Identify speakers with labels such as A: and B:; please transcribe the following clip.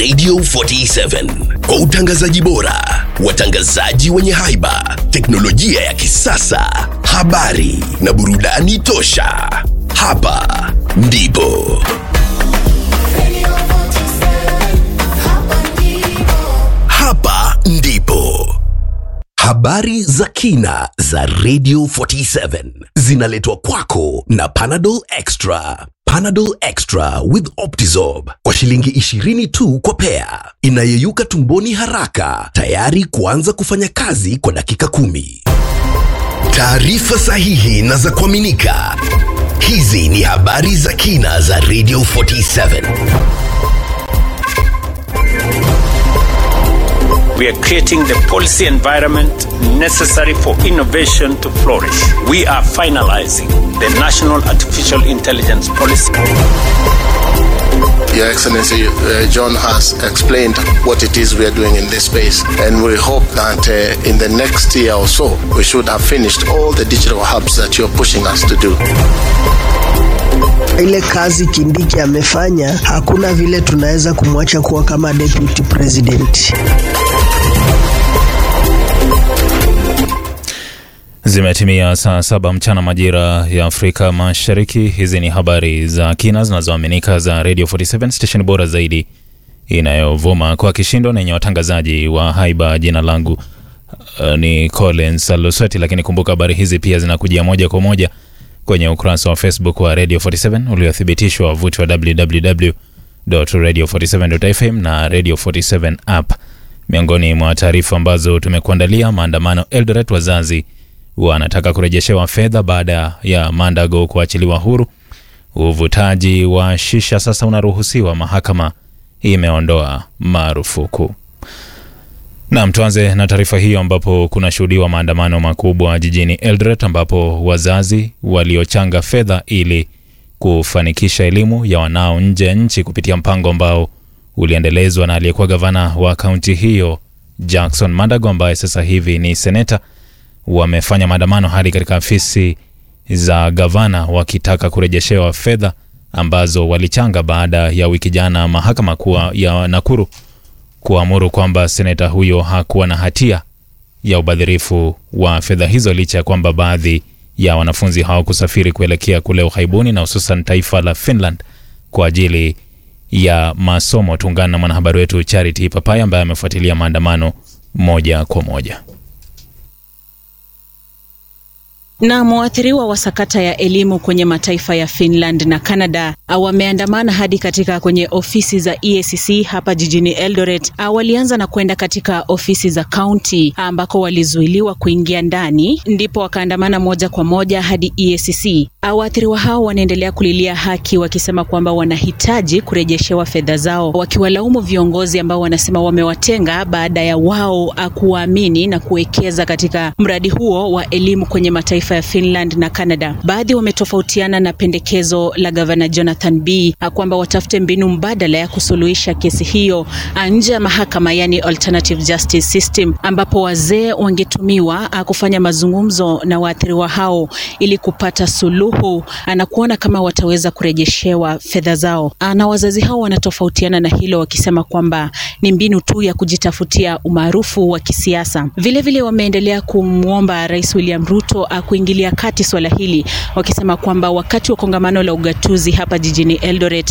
A: Radio 47 kwa utangazaji bora, watangazaji wenye haiba, teknolojia ya kisasa, habari na burudani tosha. Hapa ndipo hapa ndipo habari za kina za Radio 47 zinaletwa kwako na Panadol Extra. Panadol Extra with Optizorb kwa shilingi 20 tu kwa pea, inayeyuka tumboni haraka, tayari kuanza kufanya kazi kwa dakika kumi. Taarifa sahihi na za kuaminika. Hizi ni habari za kina za Radio 47.
B: We are creating the policy environment necessary for innovation to flourish. We are finalizing the National Artificial Intelligence Policy.
C: Your Excellency, uh, John has explained what it is we are doing in this space, and we hope that uh, in the next year or so, we should have finished all the digital hubs that you're pushing us to do.
D: Ile kazi Kindiki amefanya, hakuna vile tunaweza kumwacha kuwa kama deputy president.
E: Zimetimia saa saba mchana majira ya Afrika Mashariki. Hizi ni habari za kina zinazoaminika za Radio 47 station bora zaidi inayovuma kwa kishindo na yenye watangazaji wa haiba. Jina langu uh, ni Collins Alusweti, lakini kumbuka habari hizi pia zinakujia moja kwa moja kwenye ukurasa wa Facebook wa Radio 47 uliothibitishwa wavuti wa www.radio47.fm na Radio 47 app. Miongoni mwa taarifa ambazo tumekuandalia: maandamano Eldoret, wazazi wanataka kurejeshewa fedha baada ya Mandago kuachiliwa huru. Uvutaji wa shisha sasa unaruhusiwa, mahakama imeondoa marufuku. Naam, tuanze na taarifa hiyo ambapo kunashuhudiwa maandamano makubwa jijini Eldoret ambapo wazazi waliochanga fedha ili kufanikisha elimu ya wanao nje ya nchi kupitia mpango ambao uliendelezwa na aliyekuwa gavana wa kaunti hiyo Jackson Mandago ambaye sasa hivi ni seneta wamefanya maandamano hadi katika afisi za gavana wakitaka kurejeshewa fedha ambazo walichanga baada ya wiki jana mahakama kuwa ya Nakuru kuamuru kwamba seneta huyo hakuwa na hatia ya ubadhirifu wa fedha hizo licha ya kwamba baadhi ya wanafunzi hawakusafiri kuelekea kule ughaibuni na hususan taifa la Finland kwa ajili ya masomo. Tuungana na mwanahabari wetu Charity Papaya ambaye amefuatilia maandamano moja kwa moja.
F: Na mwathiriwa wa sakata ya elimu kwenye mataifa ya Finland na Canada wameandamana hadi katika kwenye ofisi za EACC hapa jijini Eldoret. Walianza na kwenda katika ofisi za kaunti ambako walizuiliwa kuingia ndani, ndipo wakaandamana moja kwa moja hadi EACC. Waathiriwa hao wanaendelea kulilia haki, wakisema kwamba wanahitaji kurejeshewa fedha zao, wakiwalaumu viongozi ambao wanasema wamewatenga baada ya wao kuwaamini na kuwekeza katika mradi huo wa elimu kwenye mataifa ya Finland na Canada. Baadhi wametofautiana na pendekezo la gavana Jonathan B kwamba watafute mbinu mbadala ya kusuluhisha kesi hiyo nje ya mahakama, yani alternative justice system, ambapo wazee wangetumiwa kufanya mazungumzo na waathiriwa hao ili kupata suluhu na kuona kama wataweza kurejeshewa fedha zao. Na wazazi hao wanatofautiana na hilo, wakisema kwamba ni mbinu tu ya kujitafutia umaarufu wa kisiasa. Vilevile wameendelea kumwomba Rais William Ruto kuingilia kati swala hili wakisema kwamba wakati wa kongamano la ugatuzi hapa jijini Eldoret